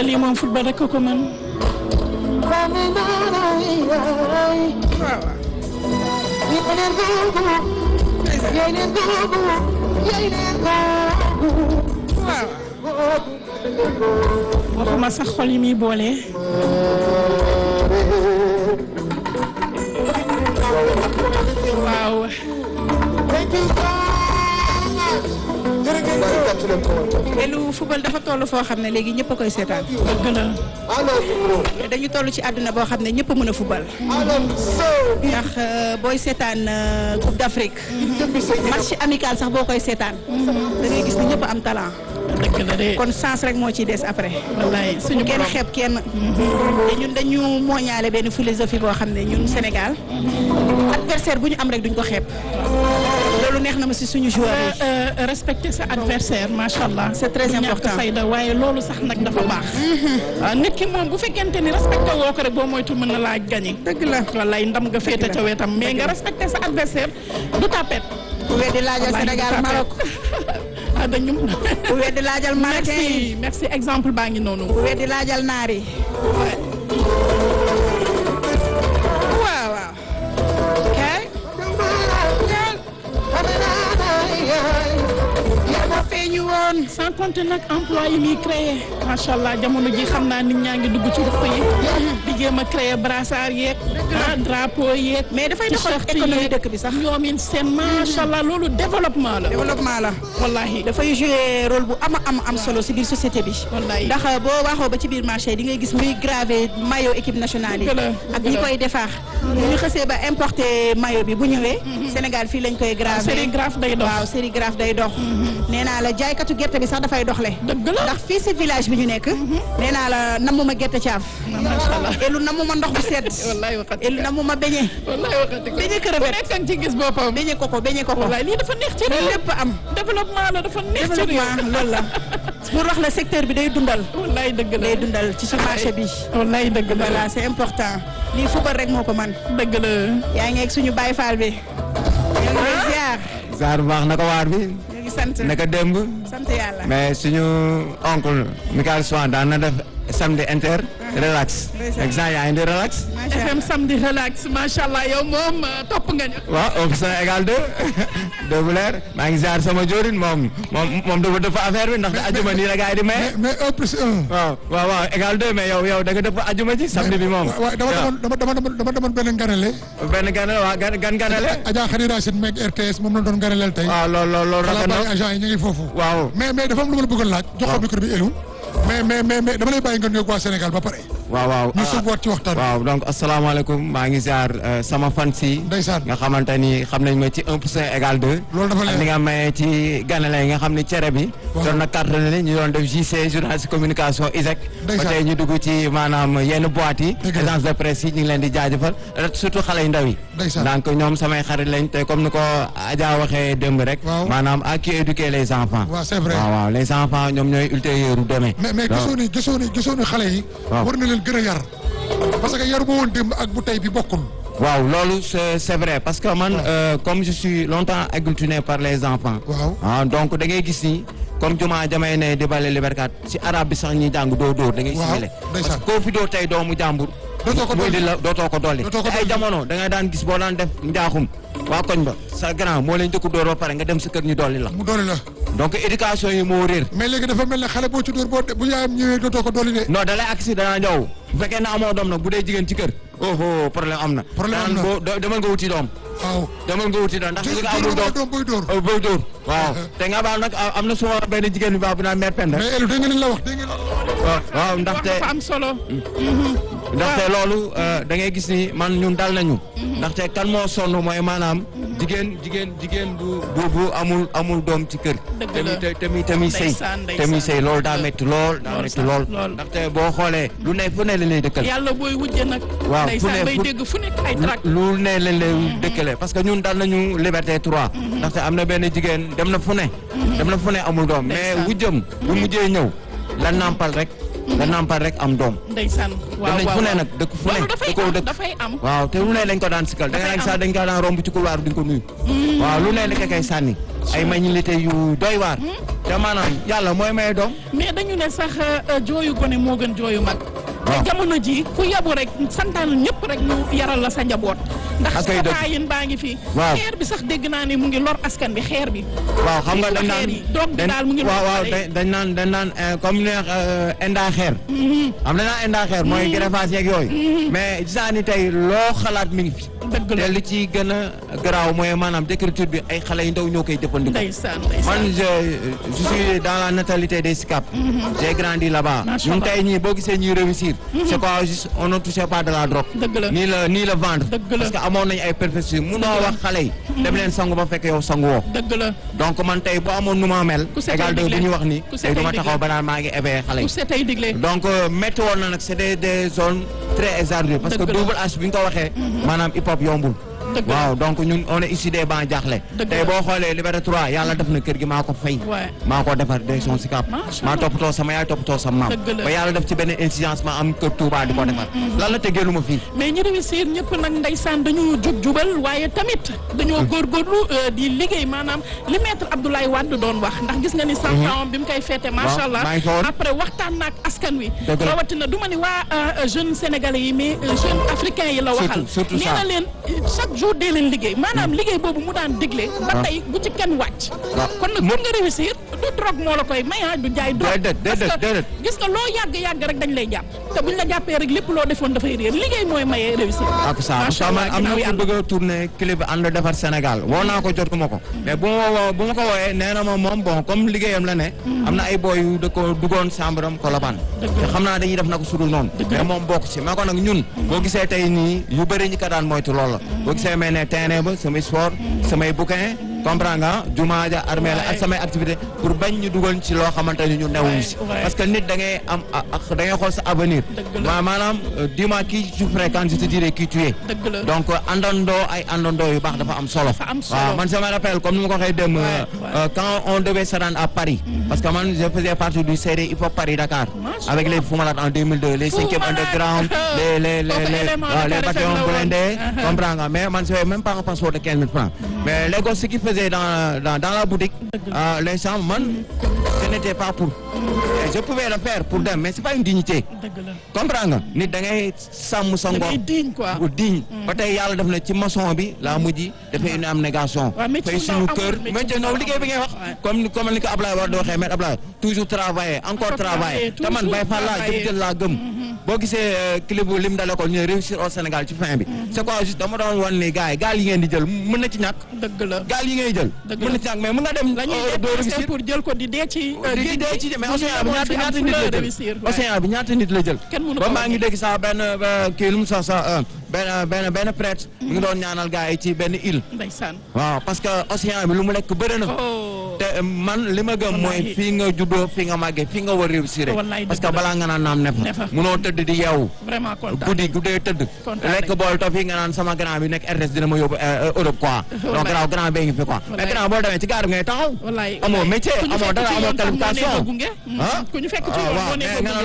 lii moom football rek ko ko mën. waxuma sax xol yi muy boole. waaw. te lu football dafa toll foo xam ne léegi ñëpp a koy seetaan. dëgg la. te dañu toll ci àdduna boo xam ne ñëpp a mën a football. ndax euh, booy seetaan euh, Coupe d'Afrique. match amical sax boo koy seetaan. da ngay gis ni ñëpp am talent. dëgg la de. kon sens rek moo ciy des après. wallaay suñu kenn borom. xeeb kenn. te ñun dañu mooñaale benn philosophie boo xam ne ñun Sénégal. adversaire bu ñu am rek duñ ko xeeb. loolu neex na ma si suñu joueur yi. Euh, euh, respecter sa adversaire macha allah. C'est très du ñàkk important. fayda waaye loolu sax nag dafa baax. waaw nit ki moom bu fekkente ni respecté woo ko rek boo moytu mën na laa gagné. dëgg la. wallaay ndam nga féete la. ca wetam mais nga respecté sa adversaire du tapet. bu weddi laajal wallaay Sénégal du tapet. Maroc. ah dañu. bu weddi laajal Marocain yi. merci merci exemple baa ngi noonu. bu weddi laajal naar yi. waaw waaw. kay. yaa feeñu woon. sans compter nag emploi yi muy créé macha allah jamono ji xam naa nit ñaa ngi dugg ci ruq yi di jéem a créé brassard yeeg ah drapeau yeeg mais dafay doxal t-shirt économie yeeg, dëkk bi sax. ñoomin seen macha allah loolu développement la développement la. wallahi dafay jouer rôle bu ama am am solo si biir société bi. Wallaay. ndax boo waxoo ba ci biir marché di ngay gis muy gravé maillot équipe nationale yi. Dëgg la, ak dëgg ñi la. koy defar. bu ñu xësee ba importé maillot bi bu ñëwee. Sénégal fii lañ koy gravé. sérigraphe day dox waaw sérigraphe day dox. nee naa la jaaykatu gerte bi sax dafay doxle. dëgg la ndax fii si village bi ñu nekk. nee naa la namuma gerte caaf. macha allah elu namuma ndox bu sedd. wallahi waxati elu namuma beñe. wallahi waxati ko beñe ku crevette. nekk ak ci gis boppam beñe koko beñe koko. wallahi lii dafa neex ci réew lépp am. développement la dafa neex ci réew développement loolu la. pour wax la secteur bi day dundal. wallahi dëgg la day dundal ci su marché bi. wallahi dëgg la voilà c'est important. lii football rek moo ko man dëgg la yaa ngi ak suñu Baye Fall bi. ñoo ngi lay ziar. Saar bu baax naka waar bi ñu ngi sant. naka démb sant yàlla. mais suñu oncle Michael Soin daan na def samedi inter relax Ndeysaan. exemple yaa ngi di relax macha FM allah samedi relax macha allah yow moom euh, topp nga ñu waaw option égal deux deux bu leer maa ngi ziar sama jorin moom moom moom dafa dëpp affaire bi ndax ajuma nii la gars yi di maye mais un plus un. waaw waaw waaw égal deux mais yow yow da nga dëpp ajuma ji samedi bi moom waaw dama demoon dama dama dama dama demoon benn nganale. benn ganale waa gan gan ganale Adja Khady Racine meeg RTS moom la doon nganaleel tey. waaw loolu loolu loolu xalaat rafet bàyyi na agent yi ñu ngi foofu. waaw mais mais dafa am lu ma la bëggoon laaj. jox ko micro bi Elou. mais mais mais mais dama lay bàyyi nga nuyoog waa Sénégal ba pare. waaw waaw ñu soog waat ci waxtaan bi. waaw donc asalaamaaleykum maa ngi ziar euh, sama fans yi Ndeysaan. nga xamante ni xam nañ ma ci 1 pour cent égal 2 Loolu dafa leer. ak li nga maye ci ganale yi nga xam ni cere bi Waaw. doon na cartonné ñu doon def JC journaliste communication ISEC ba Ndeysaan. tey ñu dugg ci maanaam yenn boîtes yi Dëgg la. agence de presse yi ñu ngi leen di jaajëfal surtout xale yu ndaw yi Ndeysaan. donc ñoom samay xarit lañ te comme ni ko Adja waxee démb rek Waaw. maanaam à qui éduquer les enfants waaw c'est vrai. waaw waaw les enfants ñoom ñooy ultérieur u demain mais mais Donc, gisoo ni gisoo ni gisoo ni xale yi. Waaw. war na leen gën a yar. parce que yar bu woon démb ak bu tey bi bokkul. waaw loolu c'est c'est vrai parce que man euh, comme je suis longtemps agglutiné par les enfants Waaw. ah donc da ngay gis ni comme juma jamay ne di bale liberkat ci arabe bi sax ñuy jàng doo dóor da ngay Waaw, simile parce ndeysaan. que koo fi dóor tey doomu jàmbur Dootoo ko muy dolli. di la dootoo ko dolli Dootoo ko te ay dolli. jamono da ngay daan gis boo daan def njaaxum waa koñ ba sa grand moo leen njëkk dóor ba pare nga dem sa kër ñu dolli la mu dooli la. donc éducation yi moo réer mais léegi dafa mel ne xale boo ci dóor boo de- bu yaayam ñëwee dootoo ko dooli de. non da lay accident ñëw bu fekkee ne amoo doom nag bu dee jigéen ci kër oh oh problème am na Problème am Danaan na. boo do- demal nga wuti doom waaw. demal nga wuti doom ndax li nga amul dóor doom doom booy dóor. oh booy dóor waaw te nga baal nag am na suma benn jigéen bi baax bu naan mère Penda mais Elou dégg nga li la wax dégg nga. waaw waaw wax ndaxte dafa am solo ndaxte loolu euh, da ngay gis ni man ñun dal nañu ndaxte kan moo sonn mooy maanaam jigéen jigéen jigéen bu bu bu amul amul doom ci kër Dëgg te la. muy te te muy te muy sëy Ndeysaan, ndeysaan. te muy sëy loolu daa métti lool daa Lool métti sax, lool lool. ndaxte boo xoolee lu ne fu ne lañ lay dëkkal yàlla booy wujje nag Waaw, fu ndeysaan ne- bay fu- dégg fu nekk ay trac lu ne lañ lay dëkkale parce que ñun dal nañu liberté 3 ndaxte am na benn jigéen dem na fu ne dem na fu ne amul doom mais Ndeysaan. wujjam bu mujjee ñëw la nàmpal rek la nàmpal rek am doom ndeysaan waaw dem nañ waaw fu ne waaw. nag dëkk fu ne loolu dafay da koo am dëkk dafay am waaw te lu ne lañ ko daan sikkal da nga Dafay nag am. sax dañ ko daan romb ci couloir bi duñ ko nuyu waaw lu ne dañ ko koy sànni ay magnilité yu doy waar te maanaam yàlla mooy may doom mais dañu ne sax euh, jooyu gone moo gën jooyu mag. waaw te jamono ji ku yabu rek santaan ñëpp rek ñu yaral la sa njaboot. ndax Ak ay dëgg. taayin baa ngi fi. Waaw. xeer bi sax dégg naa ne mu ngi lor askan bi xeer bi. waaw xam nga dañ xeer naan yi doom bi dañ- daal mu ngi waaw lor waaw xale yi. dañ dañ naan dañ naan eh, comme ne enda xeer am dañ naan enda xeer mooy greffage yeeg yooyu mais gis naa ni tey loo xalaat mi ngi fi dëgg la te li ci gën a garaaw mooy maanaam décriture bi ay xale yu ndaw ñoo koy jëfandikoo ndeysaan ndeysaan. man je je suis dans la natalité des SICAP. j'ai grandi là-bas. Macha ñun Allah. tey ñii boo gisee ñuy réussir. c'est quoi juste on ne touchait pas de la drogue. Dëgg la. ni le ni le vendre. Dëgg la. parce que amoon nañu ay perfections munoo wax xale yi. dem leen sangu ba fekk yow sangu woo. dëgg la donc man tey bu amoon nu ma mel. Ku setay égal de digle. bu ñu wax ni. Ku tey setay du ma digle. taxaw ba naan maa ngi éveillé xale ku yi. setay digle. donc euh, métti woon na nag c'est des des zones très hasardeuses parce que Dëgg la. double H bi nga ko waxee. maanaam hip hop yombul. Dëgg la. waaw donc ñun on est issu des bancs jaaxle. Dëgg tey la. boo xoolee Liberté 3 yàlla def na kër gi maa ko fay. Ouais. maa ko defar direction Sicap. Macha maa Allah. toppatoo sama yaay toppatoo sama maam. Dëgg la. ba yàlla def ci benn incidence ma am kër Touba di ko defar. lan la teggeelu ma fii. mais ñi réussir ñëpp nag ndeysaan dañu jub jubal waaye tamit dañoo góorgóorlu euh, di liggéey maanaam li maître Abdoulaye Wade doon wax ndax gis nga ni cent ans bi mu koy féete macha allah maa ngi fa woon. après waxtaan naak askan wi Dëgg la. rawatina du ma ni waa euh, jeunes sénégalais yi mais euh, jeunes africains yi la waxal surtout nee ça. na leen euh, chaque jour dee leen liggéey maanaam liggéey boobu mu daan digle ba waaw. tey bu ci kenn wàcc waaw. kon nag pour nga réussir du drogue moo la koy may ah du jaay drogue Déedéet, parce déedéet, que déedéet. gis nga loo yàgg-yàgg rek dañ lay jàpp te buñ la jàppee rek lépp loo defoon dafay réer liggéey mooy mayee réussir ak ça parce Macha que man Allah, am na ginnaaw ku yàlla. bëgg a tourner clip bi ànd defar Sénégal woo naa ko jotuma ko mais bu ma woo bu ma ko wooyee nee na ma moom bon comme liggéeyam la ne am na ay boy yu da ko duggoon sambram Colobane te xam naa dañuy def na ko sudul noonu mais moom bokk ci mais ko nag ñun boo gisee tey nii yu bëri ñi ko daan moytu loolu la boo gisee may ne terrain ba samay sport samay bouquin comprends nga jumaa ja armée la ak samay activité pour bañ ñu dugal ci loo xamante ni ñu newuñu si Ouais, ouais. parce que nit da ngay am ak da ngay xool sa avenir Dëgg la. ma maanaam euh, dis-moi qui tu fréquentes je te dirai qui tu es dëgg la donc àndandoo ay àndandoo yu baax dafa am solo. Dafa am solo. waaw man je me rappelle comme ni ma ko waxee dem. Ouais, euh, quand on devait se rendre à Paris. parce que man je faisais partie du CD Hip Hop Paris Dakar. Macha avec Allah. les Fou Malade en 2002 les Fou cinquième Malade. underground les les les Foofu les élément waaw, les Dakar FM bataillons la woon. blindés. Uh-huh. comprends nga mais man j'avais même pas un passeport de 15 000 francs. mais les gosses ce qu'ils faisaient dans dans dans la boutique. euh, les gens man ce n'était pas pour. Et je pouvais le faire pour dem mais c'est pas une dignité. dëgg la comprends nga nit da ngay sàmm sa da ngor. ngay diñ quoi bu digne ba tey yàlla def na ci maçon bi laa mujj dafay une abnégation waaw métier fay bu suñu ndaw kër amul, métier métier bu ndaw ndaw liggéey bi ngay wax amul. comme comme ni ko Ablaye war di waxee maître Ablaye toujours travailler encore Encore travailler travailler, te man toujours bay fa laa travailler. jëm jël laa gëm boo gisee euh, clip bu lim dale ko ñu ne réussir au Sénégal ci fin bi c'est quoi juste dama doon wan ni gars yi gaal yi ngeen di jël mën na ci ñàkk dëgg la gaal yi ngay jël Dëgg mën la. na ci ñàkk mais mën nga dem la ñuy euh, doo dépenser réussir pour jël ko di dee ci euh, di géej dee gi. ci mais bu ñu océan bi yemoon ñaata fi am ñaata fu nit la la jël réussir ouais. océan bi ñaata nit la jël Kenn mënu ba ko maa ngi wàññi. dégg sax benn euh, kii lu mu sax sax euh, benn benn benn prêtre mi ngi doon ñaanal gars yi ci benn île ndeysaan waaw parce que océan bi lu mu lekk bëri na oh te euh, man li ma gëm mooy Wallahi. fii nga juddoo fii nga màggee fii nga war réussir Wallahi parce que dëgg la. balaa nga naan naam Ne ne fa. fa munoo tëdd di yeewu vraiment kontaan guddi guddee tëdd Kontaan lekk nañ. bool toog fii nga naan sama grand bi nekk RTS dina ma yóbbu euh, Europe quoi donc Wallahi. grand grand bee ngi fi quoi mais Wallahi. grand boo demee ci gaar bi ngay taxaw wallaay amoo métier ku ñu amoo fekk dara ci amoo yoon sax moo ne qualification nga gunge. ah ku ñu fekk ci ah, yoon waaw moo ne mais nga nga gunge.